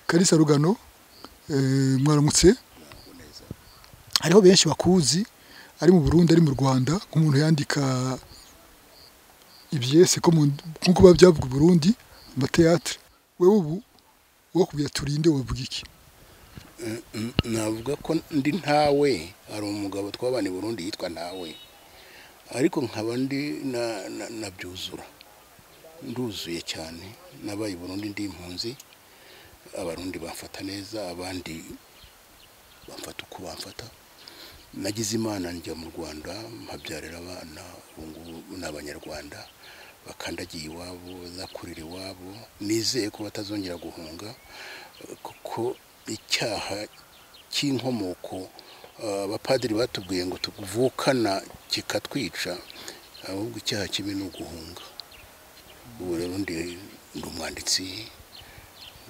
kalisa rugano mwaramutse hariho benshi bakuzi ari mu burundi ari mu rwanda nk'umuntu yandika ibyese ko nk'uko biba byavuga i burundi amateyatire wowe ubu wo kubwira turinde wavuga iki navuga ko ndi ntawe hari umugabo twabana i burundi yitwa ntawe ariko nkaba ndi nabyuzura nduzuye cyane nabaye i burundi ndi impunzi abarundi bamfata neza abandi bamfata uko bamfata nagize imana njya mu rwanda mpabyarira abana ubungubu ni abanyarwanda bakandagiye iwabo bazakurira iwabo nizeye ko batazongera guhunga kuko icyaha cy'inkomoko abapadiri batubwiye ngo tuvukana kikatwica ahubwo icyaha kibi ni uguhunga ubu rero ndi umwanditsi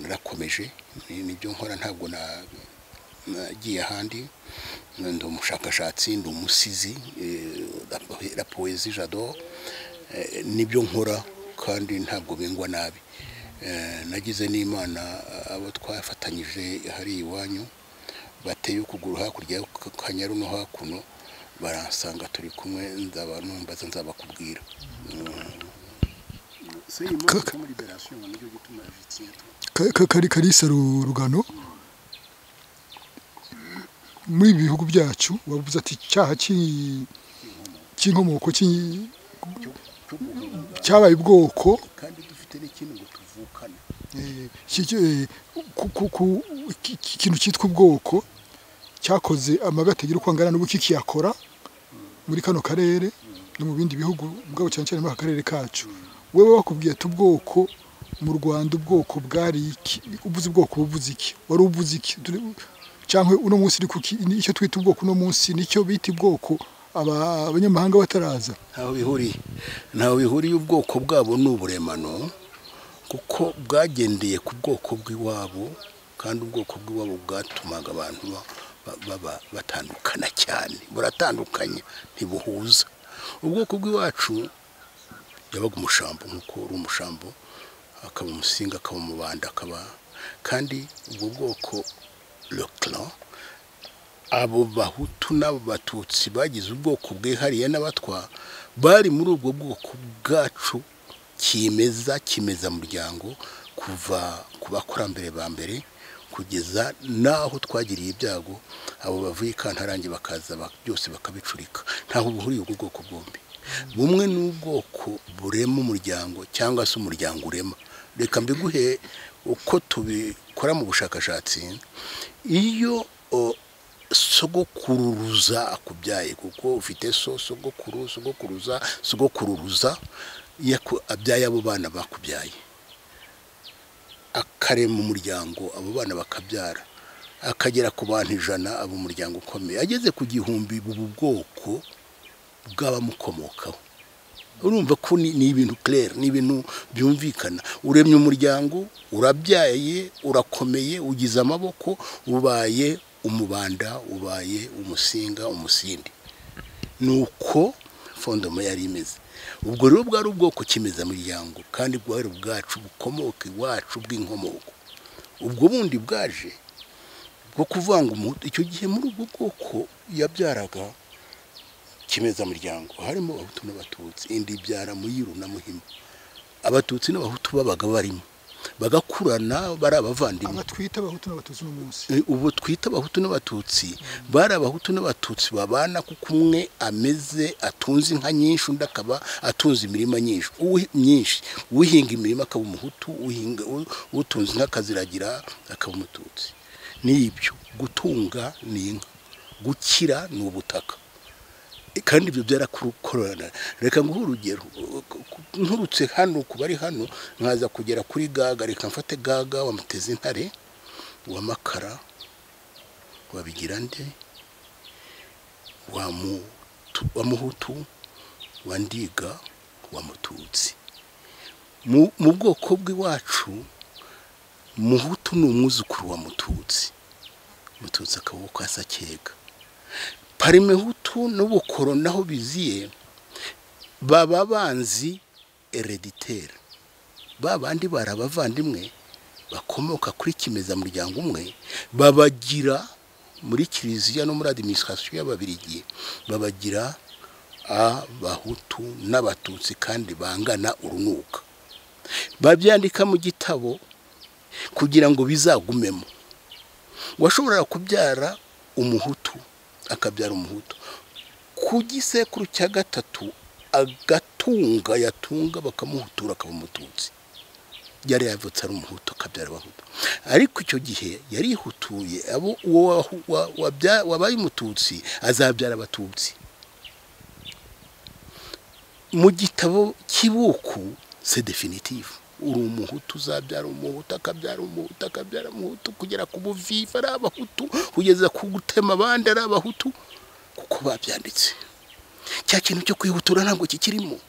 narakomeje nibyo nkora ntabwo nagiye ahandi ndi umushakashatsi ndi umusizi la poezi jado nibyo nkora kandi ntabwo bingwa nabi nagize n'imana abo twafatanyije hariya iwanyu bateye ukuguru hakurya y'akanyaru no hakuno baransanga turi kumwe nzaba numbaza nzabakubwira kari karisa rugano muri ibi bihugu byacu bavuze ati icyaha cy'inkomoko cyabaye ubwoko kandi dufite n'ikintu ngo tuvukane ikintu cyitwa ubwoko cyakoze amabi atagira uko angana n'ubu kikiyakora muri kano karere no mu bindi bihugu ubwabo cyane cyane muri aka karere kacu wowe wakubwiye ati ubwoko mu rwanda ubwoko bwari iki ubuze ubwoko buvuze iki wari ubuze iki cyangwa uno munsi uri kuki icyo twita ubwoko uno munsi nicyo bita ubwoko abanyamahanga bataraza ntaho bihuriye ntaho bihuriye ubwoko bwabo ni uburemano kuko bwagendeye ku bwoko bw'iwabo kandi ubwoko bw'iwabo bwatumaga abantu baba batandukana cyane buratandukanye ntibuhuza ubwoko bw'iwacu yabaga umushambo nk'uko uri umushambo akaba umusinga akaba umubanda akaba kandi ubwo bwoko leclan abo bahutu n'abatutsi bagize ubwoko bwihariye n'abatwa bari muri ubwo bwoko bwacu kimeza kimeza muryango kuva ku bakurambere ba mbere kugeza n'aho twagiriye ibyago abo bavuye i kantarange bakaza byose bakabicurika ntaho buhuriye ubwo bwoko bwombi bumwe ni ubwoko burema umuryango cyangwa se umuryango urema reka mbiguhe uko tubikora mu bushakashatsi iyo sogokururuza akubyaye kuko ufite so sogokuru sogokuruza sogokururuza abyaye abo bana bakubyaye akarema umuryango abo bana bakabyara akagera ku bantu ijana abo umuryango ukomeye ageze ku gihumbi ubu bwoko bw'abamukomokaho urumva ko ni ibintu claire ni ibintu byumvikana uremye umuryango urabyaye urakomeye ugize amaboko ubaye umubanda ubaye umusinga umusindi ni uko fondoma yari imeze ubwo rero bwari ubwoko kimeza muryango kandi bwari ubwacu bukomoka iwacu bw'inkomoko ubwo bundi bwaje bwo kuvanga umuhutu icyo gihe muri ubwo bwoko yabyaraga kimeza muryango harimo abahutu n'abatutsi indi byara muyiru na muhima abatutsi n'abahutu babaga barimo bagakurana bari abavandimwe twita abahutu n'abatutsi uno munsi ubu twita abahutu n'abatutsi bari abahutu n'abatutsi babana kuko umwe ameze atunze inka nyinshi undi akaba atunze imirima nyinshi myinshi uhinga imirima akaba umuhutu utunze inka akaziragira akaba umututsi ni ibyo gutunga ni inka gukira ni ubutaka kandi ibyo byarakorana reka nguhe urugero nturutse hano ku bari hano nkaza kugera kuri gaga reka mfate gaga wamuteze intare wa makara wabigira nde wa muhutu wa ndiga wa mututsi mu bwoko bw'iwacu muhutu ni umwuzukuru wa mututsi mututsi akaba wo kwa sakega parimehutu n'ubukoro naho biziye baba banzi ereditere ba bandi bari abavandimwe bakomoka kuri kimezamuryango umwe babagira muri kiliziya no muri adiminisitirasiyo y'ababirigi babagira abahutu n'abatutsi kandi bangana urunuka babyandika mu gitabo kugira ngo bizagumemo washobora kubyara umuhutu akabyara umuhutu ku gisekuru cya gatatu agatunga yatunga bakamuhutura akaba umututsi yari yavutse ari umuhutu akabyara abahutu ariko icyo gihe yari yihutuye abo uwo wahu- wa- wabya- wabaye umututsi azabyara abatutsi mu gitabo cy'ibuku se definitivu uri umuhutu uzabyara umuhutu akabyara umuhutu akabyara umuhutu kugera ku buviva ari abahutu kugeza ku gutema abandi ari abahutu kuko babyanditse cya kintu cyo kwihutura ntabwo kikirimo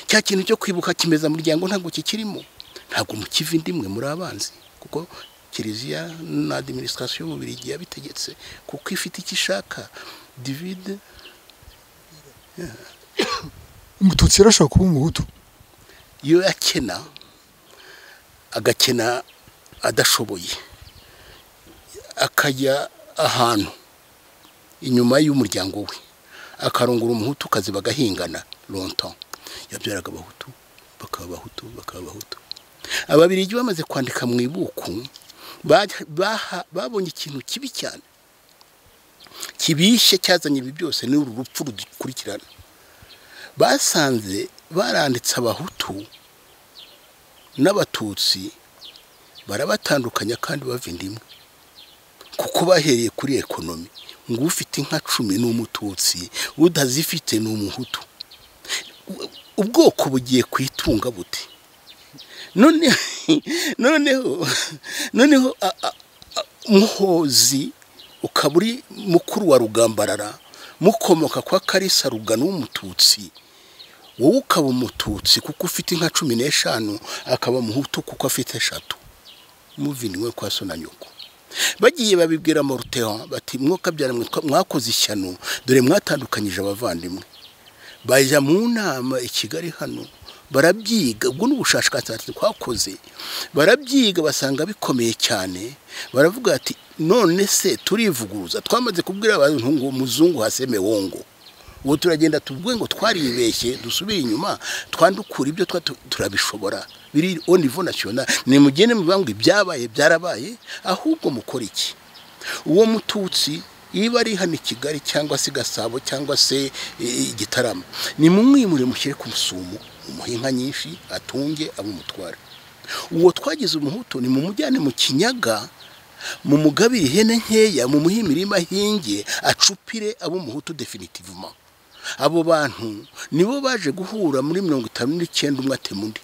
cya kintu cyo kwibuka kimeza muryango ntabwo kikirimo ntabwo mukiva indi mwe muri abanzi kuko kiliziya na adiminisitirasiyo y'umubirigi yabitegetse kuko ifite icyo ishaka divide umututsi rero ashobora kuba umuhutu iyo yakena agakena adashoboye akajya ahantu inyuma y'umuryango we akarongora umuhutu kazi bagahingana lontan yabyaraga abahutu bakaba abahutu bakaba abahutu ababirigi bamaze kwandika mu ibuku ba- baha- babonye ikintu kibi cyane kibishye cyazanye ibi byose ni uru rupfu rudukurikirana basanze baranditse abahutu n'abatutsi barabatandukanya kandi bava indimwe kuko bahereye kuri ekonomi ngo ufite inka cumi ni umututsi utazifite ni umuhutu U- ubwoko bugiye kwitunga buti none noneho noneho a- a- a- muhozi ukaba uri mukuru wa rugambarara mukomoka kwa karisa rugano w'umututsi wowe ukaba umututsi kuko ufite inka cumi n'eshanu akaba umuhutu kuko afite eshatu muviniwe kwa so na nyoko bagiye babibwira morutewa bati mwokabyara mwitwa mwakoze ishyano dore mwatandukanyije abavandimwe bajya mu nama i kigali hano barabyiga ubwo ni ubushakashatsi twakoze barabyiga basanga bikomeye cyane baravuga bati none se turivuguruza twamaze kubwira abantu ngo muzungu haseme wongo ubu turagenda tuvuge ngo twaribeshye dusubire inyuma twandukura ibyo twa turabishobora biri au niveau national nimugende mubangwe ibyabaye byarabaye ahubwo mukora iki uwo mututsi iba ari hano i kigali cyangwa se i gasabo cyangwa se i- i- igitarama nimumwimure mushyire ku musumo umuhe inka nyinshi atunge abe umutware uwo twagize umuhutu ni mumujyane mu kinyaga mumugabire ihene nkeya mumuhe imirima ahinge acupire abo umuhutu definitivuma abo bantu nibo baje guhura muri mirongo itanu n'icyenda umwe atema undi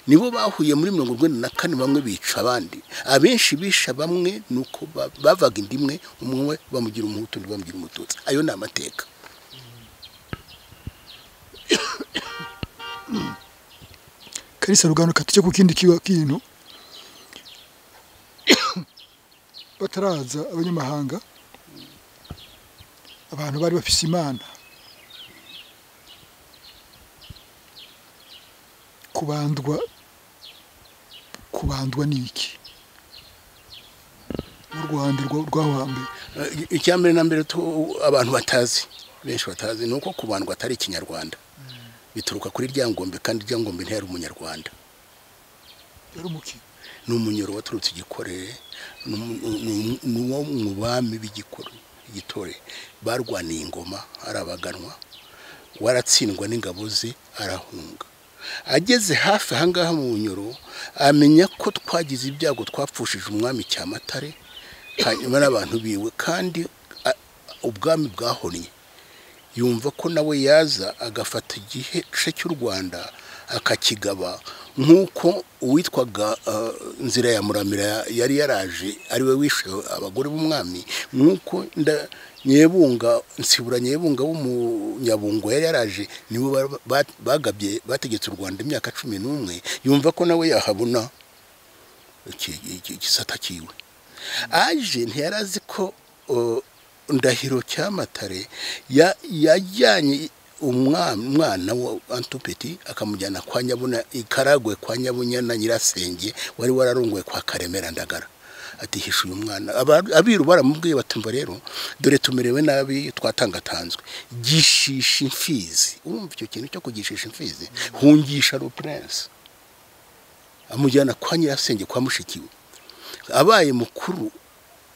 nibo bahuye muri mirongo urwenda na kane bamwe bica abandi abenshi bisha bamwe ni uko ba- bavaga inda imwe umwe bamugira umuhutu undi bamugira umututsi ayo ni amateka karisa rugano katuke ku kindi kiwa- kintu bataraza abanyamahanga abantu bari bafise imana kubandwa kubandwa ni iki mu rwanda rwa- rw'aho hambere Eh, icya mbere na mbere tu- abantu batazi benshi batazi ni uko kubandwa atari ikinyarwanda bituruka kuri ryangombe kandi ryangombe ntiyari umunyarwanda yari umuki ni umunyoro waturutse igikorere ni umu- ni- ni uwo mu bami b'igikore- igitore barwaniye ingoma arabaganwa waratsindwa n'ingabo ze arahunga ageze hafi ahangaha mu bunyoro amenya ko twagize ibyago twapfushije umwami cyamatare hanyuma n'abantu biwe kandi a- ubwami bwahonnye yumva ko nawe yaza agafata igice cy'u rwanda akakigaba nk'uko uwitwaga eh, nzira ya muramira yari yaraje ari we wishe abagore b'umwami nk'uko nda- nyebunga nsibura nyebunga w'umunyabungo yari yaraje nibo ba- ba- bagabye bategetse u rwanda imyaka cumi n'umwe yumva ko nawe yahabona iki- iki- igisata cyiwe aje ntiyari azi ko uh, ndahiro cyamatare ya- yajyanye umwana umwana wa antupeti akamujyana kwa nyabuna ikaragwe kwa nyabunya na nyirasenge wari wararongoye kwa karemera ndagara ati hisha uyu mwana Aba- abiru baramubwiye batumva rero dore tumerewe nabi twatangatanzwe gishisha imfizi urumva icyo kintu cyo kugishisha imfizi hungisha rupurense amujyana kwa nyirasenge kwa mushikiwe abaye mukuru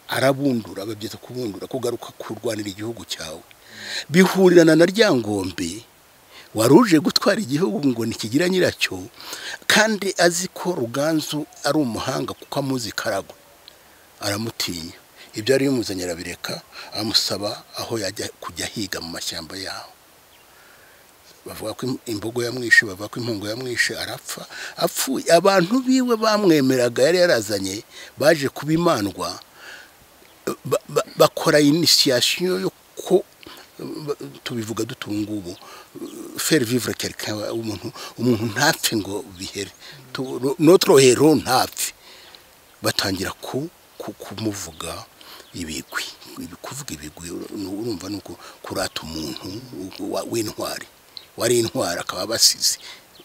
arabundura babyita kubundura kugaruka kurwanira igihugu cyawe bihurirana na rya ngombe wari uje gutwara igihugu ngo ntikigira nyiracyo kandi azi ko ruganzu ari umuhanga kuko amuzi karagwe aramutinya ibyo ari bimuzanye arabireka amusaba aho yajya kujya higa mu mashyamba yaho bavuga ko im- imbogo yamwishe bavuga ko impungu yamwishe arapfa apfuye abantu biwe bamwemeraga yari yarazanye baje kubimandwa ba- ba- bakora inisiyasiyo yo ko ba- tubivuga dutungubu faire vivre quelqu'un umuntu umuntu ntapfe ngo bihere Tu- no- notre hero ntapfe batangira ku ku- kumuvuga ibigwi Ibi- kuvuga ibigwi ur- urumva nuko kurata umuntu wa- w'intwari wari intwari akaba abasizi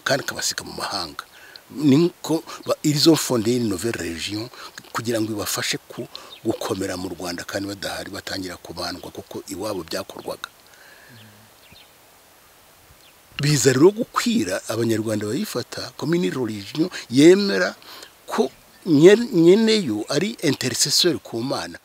kandi akabasiga mu mahanga niko ba- ils ont fondé une nouvelle région kugira ngo ibafashe ku gukomera mu Rwanda kandi badahari batangira kubandwa kuko iwabo byakorwaga biza rero gukwira abanyarwanda bayifata komini religion yemera ko nyer- nyeneyo ari intercesseur ku mana